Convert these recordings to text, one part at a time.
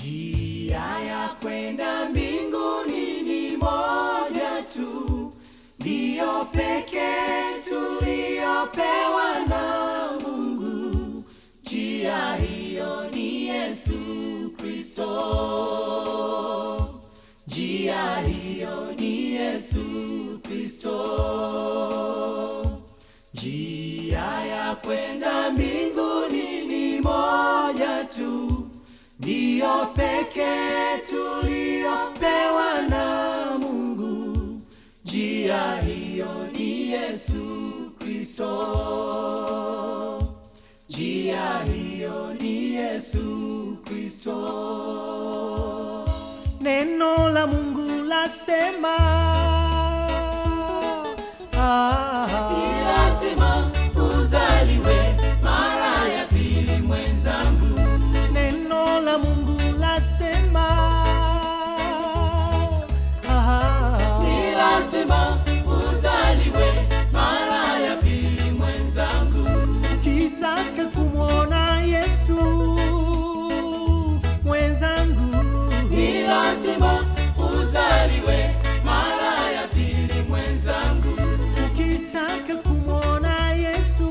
Njia ya kwenda mbinguni ni moja tu, ndiyo pekee tuliyopewa na Mungu. Njia hiyo ni Yesu Kristo. Njia hiyo ni Yesu Kristo. Njia ya kwenda mbinguni ni moja tu, ndiyo pekee tuliyopewa na Mungu. Njia hiyo ni Yesu Kristo. Njia hiyo ni Yesu Kristo. Neno la Mungu lasema ah, Ni lazima uzaliwe mara ya pili mwenzangu, neno la Mungu lasema ah, ni lazima uzaliwe mara ya pili mwenzangu, ukitaka kumwona Yesu mwenzangu, ni lazima uzaliwe mara ya pili mwenzangu, ukitaka kumwona Yesu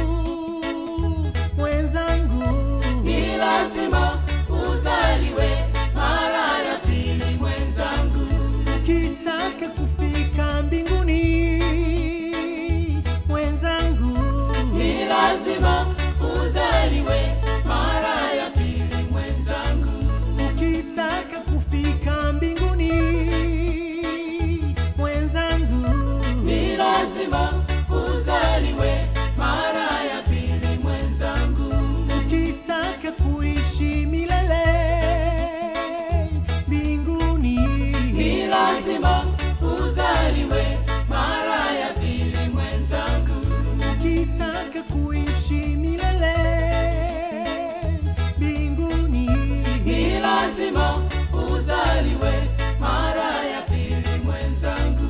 mwenzangu, ni lazima uzaliwe mara ya pili mwenzangu, ukitaka kufika mbinguni mwenzangu, ni lazima uzaliwe mara ya pili mwenzangu. ukitaka kufika mbinguni mwenzangu, Ni lazima uzaliwe mara ya pili mwenzangu, ukitaka kuishi milele mbinguni, ni lazima uzaliwe mara ya pili mwenzangu, ukitaka kuishi milele mbinguni, ni lazima uzaliwe mara ya pili mwenzangu.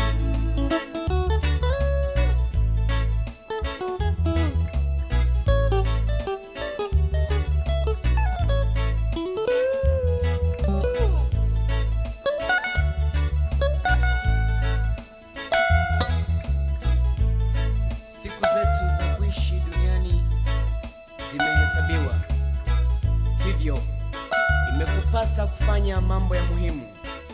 Siku zetu za kuishi duniani zimehesabiwa, hivyo imekupasa kufanya mambo ya muhimu.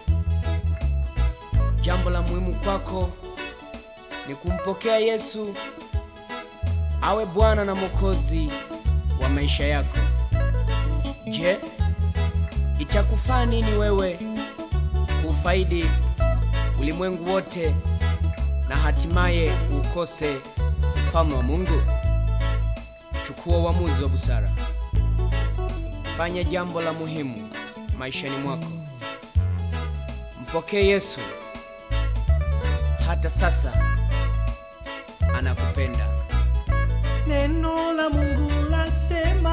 Jambo la muhimu kwako ni kumpokea Yesu awe Bwana na Mwokozi wa maisha yako. Je, itakufaa nini wewe kuufaidi ulimwengu wote na hatimaye ukose ufalme wa Mungu? Chukua uamuzi wa busara, fanya jambo la muhimu maishani mwako, mpokee Yesu. Hata sasa anakupenda. neno la Mungu lasema